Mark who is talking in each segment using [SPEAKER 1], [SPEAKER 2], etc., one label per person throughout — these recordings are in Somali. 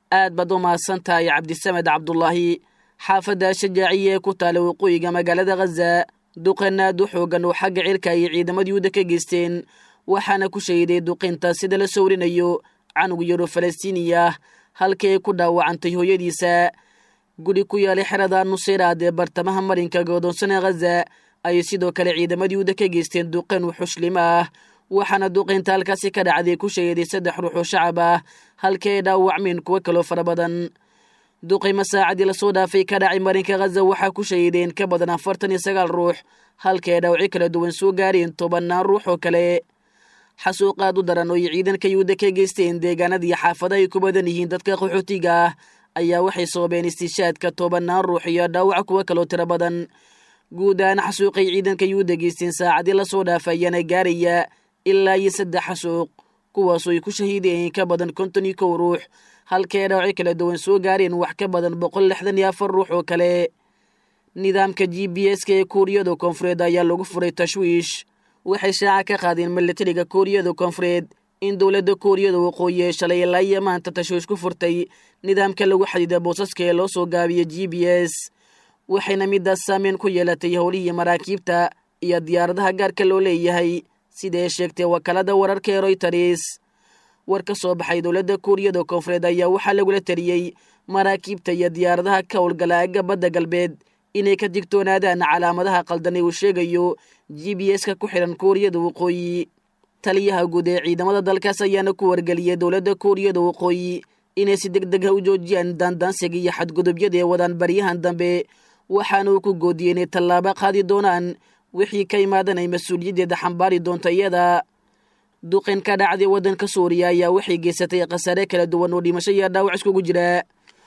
[SPEAKER 1] aad baad u mahadsan tahay cabdisamed cabdulaahi xaafadda shajaaciya ee ku taala waqooyiga magaalada khaza duqan aad u xoogan oo xagga cirka ay ciidamada yuhuudda ka geysteen waxaana ku shahiday duqinta sida la soo warinayo canug yaro falastiiniya ah halkii ay ku dhaawacantay hooyadiisa guri ku yaalay xerada nuseyraad ee bartamaha marinka godoonsana khaza ayay sidoo kale ciidamada yuhuudda ka geysteen duqan wuxushlim ah waxaana duqaynta halkaasi ka dhacday ku shahiday saddex ruux oo shacab ah halkii ay dhaawacmeen kuwo kaloo fara badan duqaymo saacadii lasoo dhaafay ka dhacay marinka khaza waxaa ku shahideen ka badan afartan iyo sagaal ruux halkii ay dhaawacyo kala duwan soo gaareen tobannaan ruux oo kale xasuuq aad u daran oo ay ciidanka yuhuudda ka geysteen deegaanada iyo xaafada ay ku badan yihiin dadka qaxootiga ah ayaa waxay soobeen istiishaadka tobannaan ruux iyo dhaawac kuwo kaloo tiro badan guud ahaan xasuuqay ciidanka yuhuudda geysteen saacadii lasoo dhaafay ayaana gaaraya ilaa iyo saddex xasuuq kuwaasoo ay ku shahiideen ka badan konton iyo kow ruux halkii ay dhaawacyo kala duwan soo gaareen wax ka badan boqol lixdan iyo afar ruux oo kale nidaamka g b s-ka ee kuuriyada koonfureed ayaa lagu furay tashwiish waxay shaaca ka qaadeen milatariga kuuriyada koonfureed in dowladda kuuriyada waqooyi ee shalay ilaa iyo maanta tashwiish ku furtay nidaamka lagu xadiida boosaska ee loo soo gaabiya g b s waxayna midaas saameyn ku yeelatay howlihii maraakiibta iyo diyaaradaha gaarka loo leeyahay sida ay sheegtay wakaalada wararka ee royters war ka soo baxay dowladda kuuriyada koonfureed ayaa waxaa lagula taliyey maraakiibta iyo diyaaradaha ka howlgala aagga badda galbeed inay ka digtoonaadaan calaamadaha qaldan ee uu sheegayo g b s-ka ku xidhan kuuriyada waqooyi taliyaha guud ee ciidamada dalkaas ayaana ku wargeliyey dowladda kuuriyada waqooyi inay si deg deg ah u joojiyaan daandaansiga iyo xadgudubyada ee wadaan baryahan dambe waxaana uu ku goodiyey inay tallaabo qaadi doonaan wixii ka imaadanay mas-uuliyaddeeda xambaari doonta iyada duqin ka dhacday waddanka suuriya ayaa waxay geysatay khasaare kala duwan oo dhimasho iyo dhaawac iskugu jira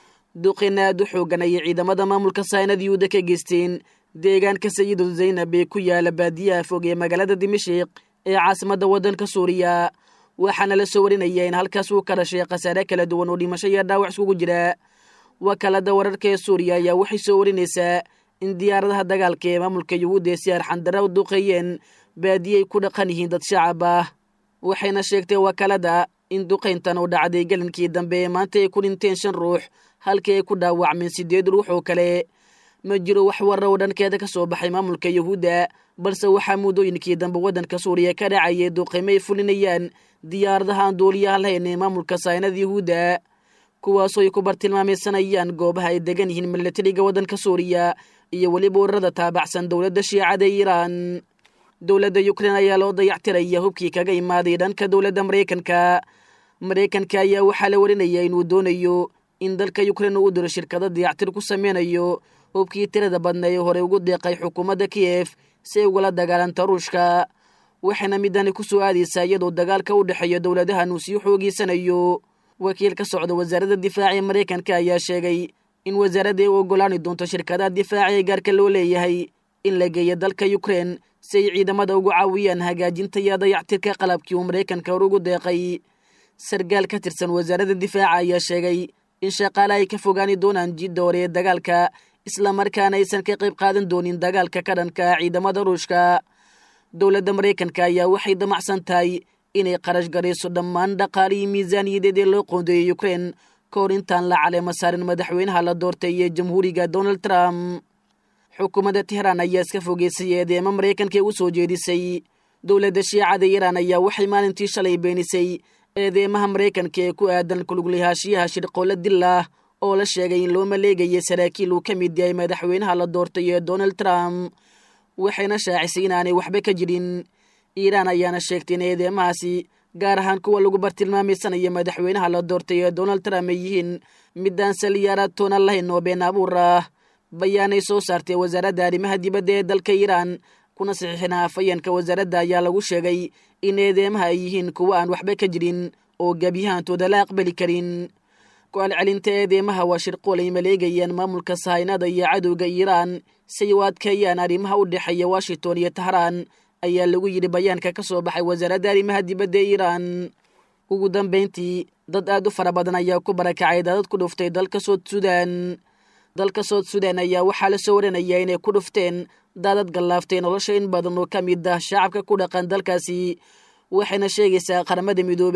[SPEAKER 1] duqin aad u xoogan ayay ciidamada maamulka saynada yuhuudda ka geysteen deegaanka sayidu zaynab ee ku yaala baadiyaha fog ee magaalada dimashiq ee caasimadda waddanka suuriya waxaana la soo warinaya in halkaas uu ka dhashay khasaare kala duwan oo dhimasho iyo dhaawac iskugu jira wakaalada wararka ee suuriya ayaa waxay soo warinaysaa in diyaaradaha dagaalka ee maamulka yuhuudda ee si arxandara u duqeeyeen baadiyay ku dhaqan yihiin dad shacab ah waxayna sheegtay wakaalada in duqayntan uu dhacday gelinkii dambe ee maanta ay ku dhinteen shan ruux halkii ay ku dhaawacmeen siddeed ruux oo kale ma jiro wax warra oo dhankeeda ka soo baxay maamulka yuhuudda balse waxaa muddooyinkii dambe waddanka suuriya ka dhacayay duqaymo ay fulinayaan diyaaradaha aan duuliyaha lahayn ee maamulka saynada yuhuudda kuwaasoo ay ku bartilmaamaysanayaan goobaha ay degan yihiin milatariga waddanka suuriya iyo weliba wararada taabacsan dowladda shiicada ee iiraan dowladda ukrein ayaa loo dayactiraya hubkii kaga imaaday dhanka dowladda maraykanka maraykanka ayaa waxaa la warinaya inuu doonayo in dalka ukrein uu u diro shirkado dayactir ku sameynayo hubkii tirada badna ee horey ugu deeqay xukuumadda kiyef si ay ugala dagaalanta ruushka waxayna midani ku soo aadaysaa iyadoo dagaalka u dhexeeya dowladahan uu sii xoogeysanayo wakiil ka socda wasaaradda difaaca ee maraykanka ayaa sheegay in wasaaradda ay u ogolaani doonto shirkadaha difaaca ee gaarka loo leeyahay in la geeyo dalka ukrein si ay ciidamada ugu caawiyaan hagaajinta iyo dayactirka qalabkii uu maraykanka hor ugu deeqay sargaal ka tirsan wasaaradda difaaca ayaa sheegay in shaqaale ay ka fogaani doonaan jidda hore ee dagaalka islamarkaana aysan ka qayb qaadan doonin dagaalka ka dhanka ciidamada ruushka dowladda maraykanka ayaa waxay damacsan tahay inay qarash garayso dhammaan dhaqaalihii miisaaniyadeed ee loo qoondeeyey ukrein ka hor intaan la caleema saarin madaxweynaha la doortay ee jamhuuriga donald trump xukuumadda tehraan ayaa iska fogeysay eedeema maraykanka ee u soo jeedisay dowladda shiicada iiraan ayaa waxay maalintii shalay beenisay eedeemaha maraykanka ee ku aadan kuluglayaashiyaha shirqoolla dillah oo la sheegay in loo maleegayay saraakiil uu ka mid yahay madaxweynaha la doortay ee donald trump waxayna shaacisay inaanay waxba ka jirin iiraan ayaana sheegtay in eedeemahaasi gaar ahaan kuwa lagu bartilmaamaysanaya madaxweynaha la doortay ee donald trump ay yihiin midaan saliyaaraad toona lahayn oo been abuur ah bayaanay soo saartay wasaaradda arrimaha dibadda ee dalka iiraan kuna saxiixina afayeenka wasaaradda ayaa lagu sheegay in eedeemaha ay yihiin kuwa aan waxba ka jirin oo gebyahantooda la aqbali karin ku-alcelinta eedeemaha waa shirqool ay maleegayaan maamulka sahaynada iyo cadowga iiraan si ay u adkeeyaan arrimaha u dhexeeya washington iyo tahraan ayaa lagu yidhi bayaanka ka soo baxay wasaaradda arrimaha dibadda ee iiraan ugu dambayntii dad aad u fara badan ayaa ku barakacay daadad ku dhuftay dalka sood sudan dalka sood sudan ayaa waxaa la soo waranayaa inay ku dhufteen daadad gallaaftay nolosha in badan oo ka mid ah shacabka ku dhaqan dalkaasi waxayna sheegaysaa qaramada midoobay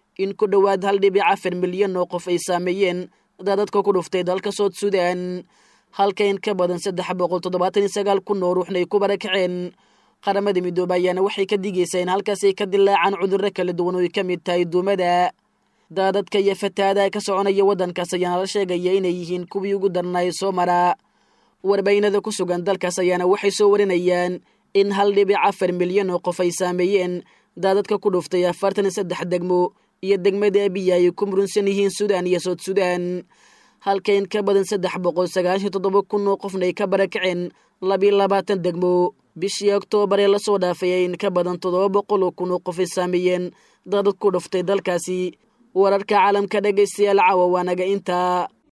[SPEAKER 1] in ku dhowaad hal dhibic afar milyan oo qof ay saameeyeen daadadka ku dhuftay dalka sood sudan halka in ka badan saddex boqol toddobaatan iyo sagaal kun oo ruuxna ay ku barakaceen qaramada midoobe ayaana waxay ka digaysaa in halkaas ay ka dilaacaan cudurro kala duwan oo ay ka mid tahay duumada daadadka iyo fatahaadaha ka soconaya waddankaas ayaana la sheegaya inay yihiin kuwii ugu darnaay soo mara warbaynada ku sugan dalkaas ayaana waxay soo warinayaan in hal dhibic afar milyan oo qof ay saameeyeen daadadka ku dhuftay afartan iyo saddex degmo iyo degmada abiya ay ku murunsan yihiin sudan iyo sood sudan halka in ka badan saddex boqol sagaashan toddoba kun oo qofna ay ka barakaceen labiyo labaatan degmo bishii oktoobar ee lasoo dhaafay ay in ka badan toddoba boqol oo kun oo qof ay saameeyeen daadad ku dhuftay dalkaasi wararka caalamka dhegaystayaal caawa waanaga intaa